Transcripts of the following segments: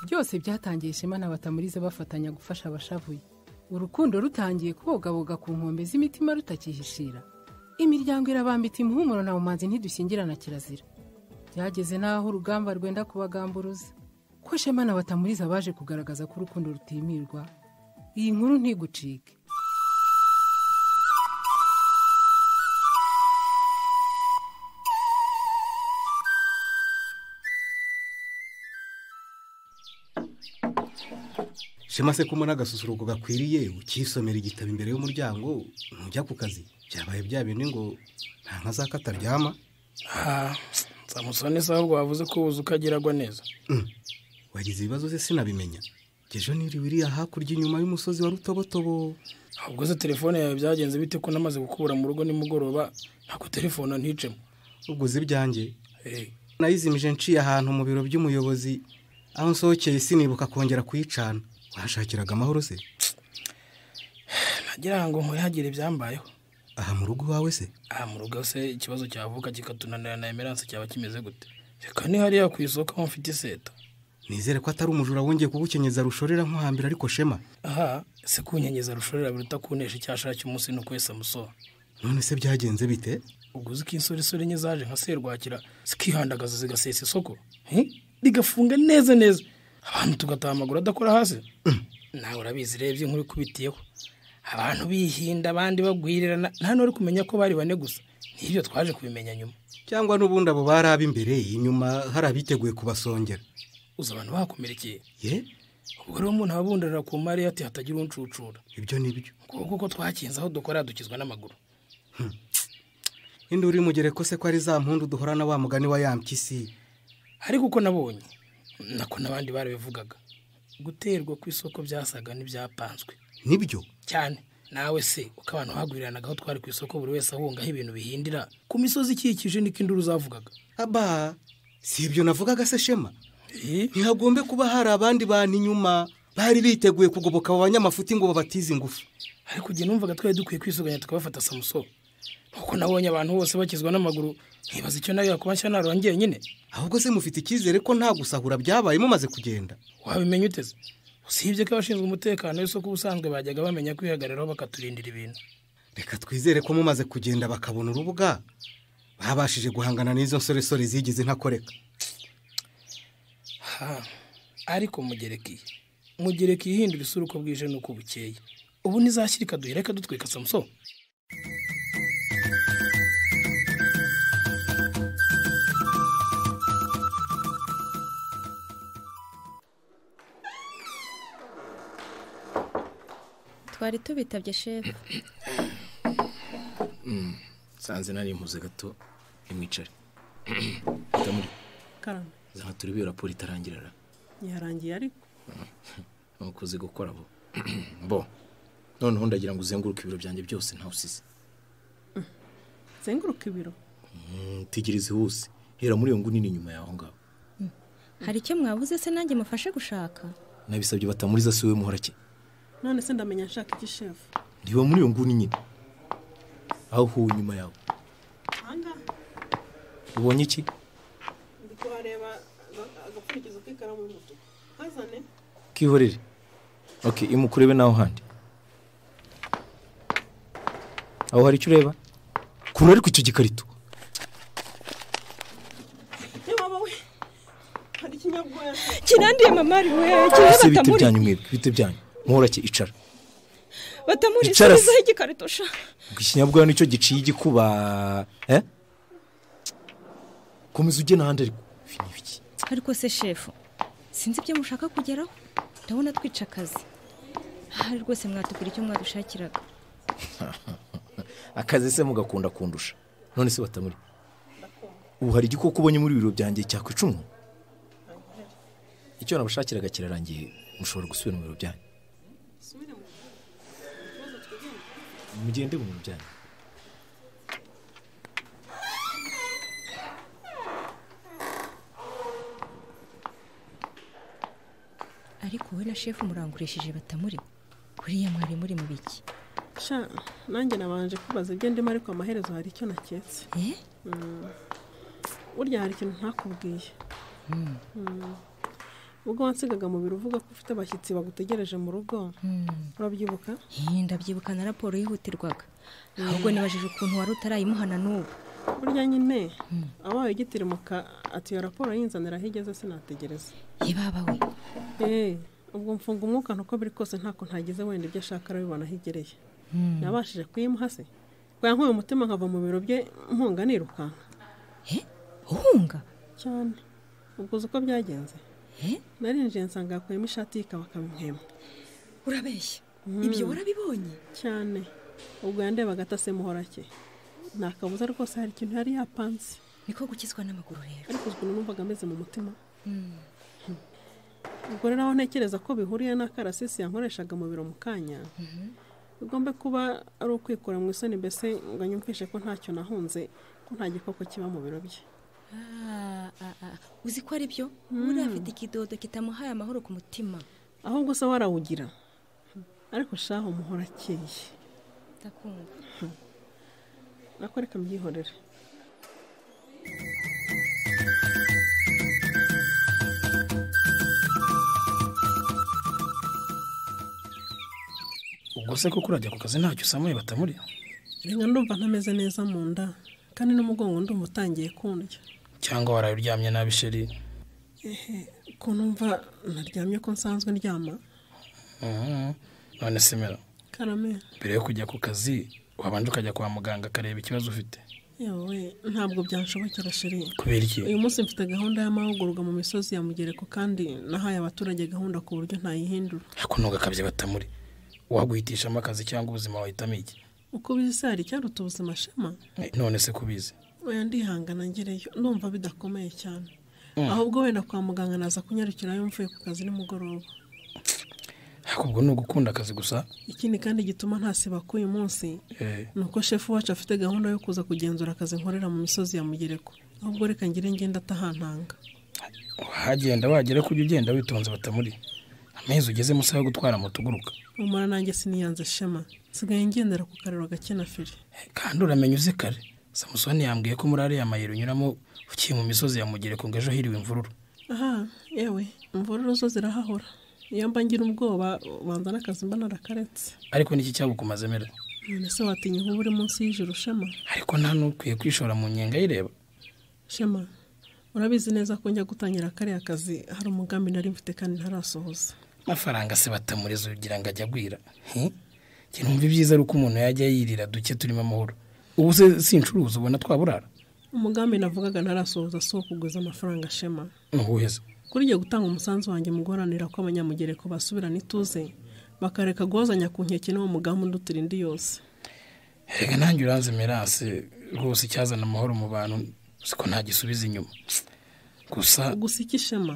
byose byatangiye ishema na batamurize bafatanya gufasha abashavuye urukundo rutangiye kubogaboga ku nkombe z'imitima rutakihishira imiryango irabambita umuhumuro na bumanzi ntidushyingirana kirazira byageze n'aho urugamba rwenda kubagamburuza ko shema na batamuriza baje kugaragaza ko urukundo rutimirwa iyi nkuru ntigucike shema se ko umara agasusuruko gakwiriye ukisomera igitabo imbere y'umuryango ntujya ku kazi byabaye bya bindi ngo nta nka za kataryama samusoni se ahubwo wavuze ko uzi uko agira agwa neza wagize ibibazo se sinabimenya ejo niri wiriya hakurya inyuma y'umusozi wa rutobotobo ahubwo se telefone yawe byagenze bite ko namaze gukura mu rugo nimugoroba ntabwo telefone nticemo ubwo uzi ibyanjye nayizimije nciye ahantu mu biro by'umuyobozi aho nsohokeye sinibuka kongera kuyicana wahashakiraga amahoro se nagira ngo nkuyagire ibyambayeho aha mu rugo iwawe se aha mu rugo se ikibazo cyavuka kikatunanira na emeranse cyaba kimeze gute reka ni hariya ku isoko aho mfite iseta nizere ko atari umujura wongeye kugukenyeza rushorera nko hambere ariko shema aha se kunyenyeza rushorera biruta kunesha icyashara cy'umunsi no kwesa musoro none se byagenze bite ubwo uzi ko insoresore enye zaje nka serwakira zikihandagaza zigasesa isoko rigafunga neza neza abantu tugataha amaguru adakora hasi nawe urabizi urebye nk'uri kubitiyeho abantu bihinda abandi bagwirirana nta n'uri kumenya ko bari bane gusa n'ibyo twaje kubimenya nyuma cyangwa n'ubundi abo bari ab'imbere inyuma hari abiteguye kubasongera uzi abantu bakomerekeye ye ubwo rero umuntu aba abundarira ku mari ati hatagira uncucura ibyo ni byo kuko ko twakinze aho dukora dukizwa n'amaguru indi uri mugere ko se ko ari za mpundu duhorana wa mugani wa ya mpyisi ariko uko nabonye nako n'abandi barabivugaga guterwa ku isoko byasaga n'ibyapanzwe nibyo cyane nawe se uko abantu baguriranaga aho twari ku isoko buri wese ahungaho ibintu bihindira ku misozi ikikije niko induru zavugaga aba si ibyo navugaga se shema ntihagombe kuba hari abandi bantu inyuma bari biteguye kugoboka abo banyamafuti ngo babatize ingufu ariko igihe numvaga twari dukwiye kwisuganya tukabafata samusoro kuko nabonye abantu bose bakizwa n'amaguru nkibaza icyo nawe yakuba nshya narongeye nyine ahubwo se mufite icyizere ko nta gusahura byabaye mumaze kugenda wabimenya uteze usibye ko abashinzwe umutekano w'isoko ubusanzwe bajyaga bamenya kwihagararaho bakaturindira ibintu reka twizere ko mumaze kugenda bakabona urubuga babashije guhangana n'izo nsoresore zigize ntakoreka Ha, ariko mugereki mugereki ihindura isura uko bwije n'uko bukeye ubu ntizashyira ikaduhera reka dutwika samuso twari tubitabye shefu nsanze nari mpuze gato nimwicare muri karame zana turi biyo raporo itarangira ra yarangiye ariko ntukuze gukora bo bo noneho ndagira ngo uzenguruke ibiro byanjye byose ntawe usize zenguruka ibiro Mm, tegereze hose hera muri iyo nguni ni inyuma yaho ngaho hari icyo mwabuze se nanjye mufashe gushaka nabisabye batamuriza si wowe muhorake none se ndamenya nshaka iki shefu ntiba muri iyo nguni nyine aho uhuwe inyuma yawe ahangaha ubonye iki ndi kuhareba aga- agapfurikizo k'ikaramu y'umutuku kazane kihorere ok imukurebe naho handi aho hari icyo ureba kura ariko icyo gikarito yewe wowe hari ikinyabwoya se kiranduye mamari we kibe ese bite batamuri byanyu mwebwe bite byanyu muhorake icara batamuri Icara se. subizaho igikarito sha ubwo ikinyabwa nicyo giciye igikuba eh? komeza ujye n'ahandi ariko Ibi ni ibiki? ariko se shefu sinzi ibyo mushaka kugeraho ndabona twica akazi ahari rwose mwatukura icyo mwadushakiraga akazi se mugakunda kundusha none se batamuri ubu hari igikoko ubonye muri biro byanjye cyakwica umuntu icyo nabashakiraga kirarangiye mushobora gusubira mu biro byanyu mugende mu biro byanyu ariko wowe na shefu murangurishije batamuri kuriya mwari muri mu biki sha nanjye nabanje kubaza ibyo ndimo ariko amaherezo hari icyo naketse eh burya hari ikintu ntakubwiye Mm. ubwo wansigaga mu biro uvuga ko ufite abashyitsi bagutegereje mu rugo urabyibuka Iyi ndabyibuka na raporo yihutirwaga ahubwo nibajije ukuntu wari utarayimuhana n'ubu burya nyine abaye igitirimuka ati iyo raporo yinzanira aho igeze sinategereza yebabawe eee ubwo mfunga umwuka nuko biri kose ntako ntagize wenda ibyo ashaka arabibona aho igereye nabashije kuyimuha se bwankuye umutima nkava mu biro bye mpunga nirukanka Eh, uhunga cyane ubwo uzi uko byagenze Eh, narinjiye nsanga yakuyemo ishati y'ikabakaba impwemu urabeshya ibyo warabibonye cyane ubwo yandebaga atase muhorake nta kabuza rwose hari ikintu yari yapanze niko gukizwa n'amaguru rero ariko ubwo numvaga ameze mu mutima ubwo rero aho ntekereza ko bihuriye n'akarasisi yankoreshaga mu biro mu kanya bigomba kuba ari ukwikura mu isoni mbese ngo nyumvishe ko ntacyo nahunze ko nta gikoko kiba mu biro bye Ah, ah, ah. uzi ko ari byo uriya afite ikidodo kitamuhaye amahoro ku mutima ahubwo se warawugira ariko shaho umuhora akeye ndakumva ariko reka mbyihorere ubwo se koko urajya ku kazi ntacyo usamuye batamuri reka ndumva ntameze neza mu nda kandi n'umugongo ndumva utangiye kundya cyangwa waraye uryamye nabi sheri ko numva naryamye ko nsanzwe ndyama Mhm. none semera karame mbere yo kujya ku kazi wabanje ukajya kwa muganga akareba ikibazo ufite yewe ntabwo byanshobokera sheri kubera iki uyu munsi mfite gahunda y'amahugurwa mu misozi ya mugereko kandi nahaye abaturage gahunda ku buryo ntayihindura ariko ntugakabye batamuri waguhitishamo akazi cyangwa ubuzima wahitamo iki uko ubizi se hari icyaruta ubuzima shema Eh, none se kubizi oya ndihangana ngereyo ndumva bidakomeye cyane ahubwo wenda kwa muganga naza kunyarukirayo mvuye ku kazi nimugoroba ariko ubwo ni ugukunda akazi gusa ikindi kandi gituma ntasiba k'uyu munsi Eh, ni uko shefu wacu afite gahunda yo kuza kugenzura akazi nkorera mu misozi ya mugereko ahubwo reka ngire ngenda atahantanga wagenda wagera kujya ugenda witonze batamuri amezi ugezemo usaba gutwara moto uguruka umara nanjye siniyanze shema nsigaye ngendera ku kariro gake na feri kandi uramenya uze kare samusoni yambwiye ko muri ariya mayero unyuramo ukiye mu misozi ya mugereko ngo ejo hiriwe imvururu aha yewe imvururu zo zirahahora iyo mba ngira ubwoba banza n'akazi mba narakaretse ariko niki cyagukumaze mera none se watinya inkuba uri munsi y'ijoro shema ariko nta n'ukwiye kwishora mu nyenga ayireba shema urabizi neza ko njya gutangira kariya kazi hari umugambi nari mfite kandi ntarasohoza amafaranga se batamuriza ugira ngo ajya agwira Hi? Njye numva ibyiza ari uko umuntu yajya yirira duke turimo amahoro ubu se sincuruza ubona twaburara umugambi navugaga ntarasohoza si uwo kugwiza amafaranga shema nuwuhe se kuri igiye gutanga umusanzu wanjye mu guharanira ko abanyamugereko basubirana ituze bakareka guhozanya ku nkeke n'uwo mugambi undutira indi yose reka nanjye uranze merase rwose icyazana amahoro mu bantu siko nta gisubiza inyuma gusa gusa iki shema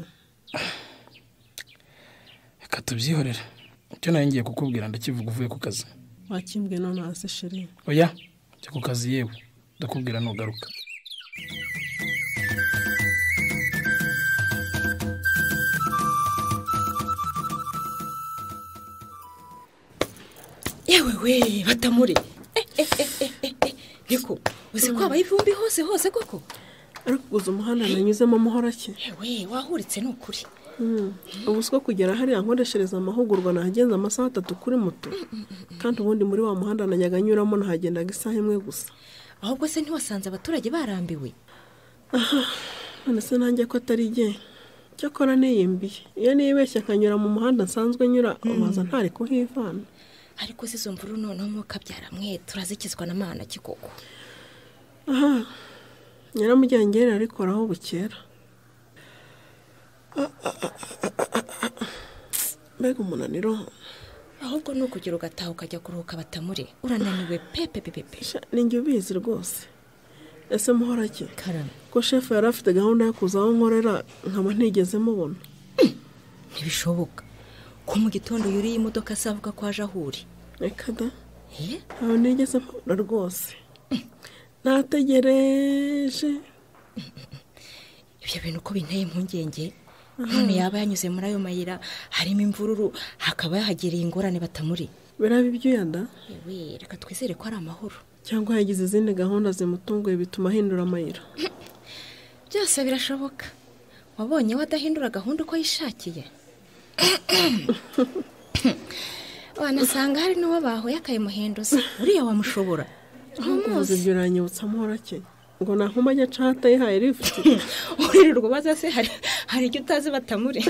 reka tubyihorere icyo nawe ngiye kukubwira ndakivuga uvuye ku kazi wakimbwe none hasi sheri oya jya ku kazi yewe ndakubwira nugaruka yewe we batamuri Eh, eh, eh, eh, eh, eh. niko uzi ko habaye ivumbi hose hose koko ariko gusa umuhanda nanyuzemo muhorake yewe wahuritse ni ukuri ubu siko kugera hariya nkoreshereza amahugurwa nahagenza amasaha atatu kuri moto kandi ubundi muri wa muhanda najyaga nyuramo nahagendaga isaha imwe gusa ahubwo se ntiwasanze abaturage barambiwe none se nanjye ko atari jye cyakora niyimbiye iyo nibeshye akanyura mu muhanda nsanzwe nyura ubanza ntari kuhivana ariko se izo mvururu noneho umwuka byaramwe turazikizwa na mana kikoko aha nyiramujyangere arikoraho bukera Ah, ah, ah, ah, ah, ah, ah. mbega umunaniro ahubwo ni ukugera ugataha ukajya kuruhuka batamure urananiwe pepe pepe pe Sha, ni njye ubizi rwose ese muhorake karame ko shefu yari afite gahunda yo kuza aho nkorera nkaba ntigeze mubona ntibishoboka ko mu gitondo yuriye imodoka se avuga ko aje aho uri reka da Eh? ntawe nigeze mubona rwose nategereje ibyo bintu uko binteye impungenge none yaba yanyuze muri ayo mayira harimo imvururu hakaba yahagereye ingorane batamuri biraba ibyuyada yewe reka twizere ko ari amahoro cyangwa yagize izindi gahunda zimutunguye bituma ahindura amayira byose birashoboka wabonye we adahindura gahunda uko yishakiye wanasanga hari n'uwo bahuye akayimuhinduza uriya wamushobora ntabwo ntumuzi biranyibutsa amahorake ngo nta nkumba njya cata yihaye lifuti uririrwa ubaza se hari hari icyo utazi batamure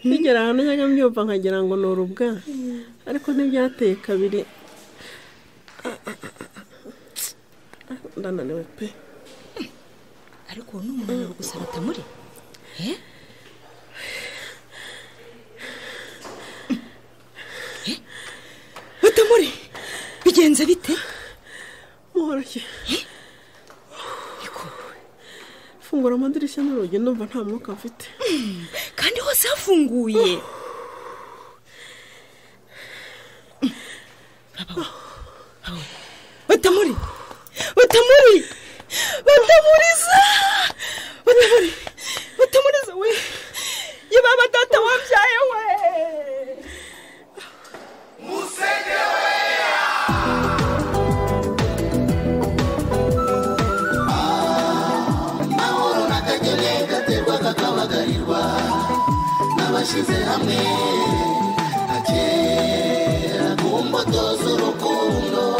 nkigera ahantu njya mbyumva nkagira ngo ni urubwa ariko ntibyateye kabiri ndananiwe pe ariko uwo ni umunaniro gusa batamure Eh? Eh? batamure bigenze bite muhoroshye Iko, fungura amadirishya n'urugi ndumva nta mwuka mfite kandi hose hafunguye Urababona? Urababona? batamure batamure batamuriza batamure batamuriza we yababa data wabyaye we hamwe akera ku mbuto z'urukundo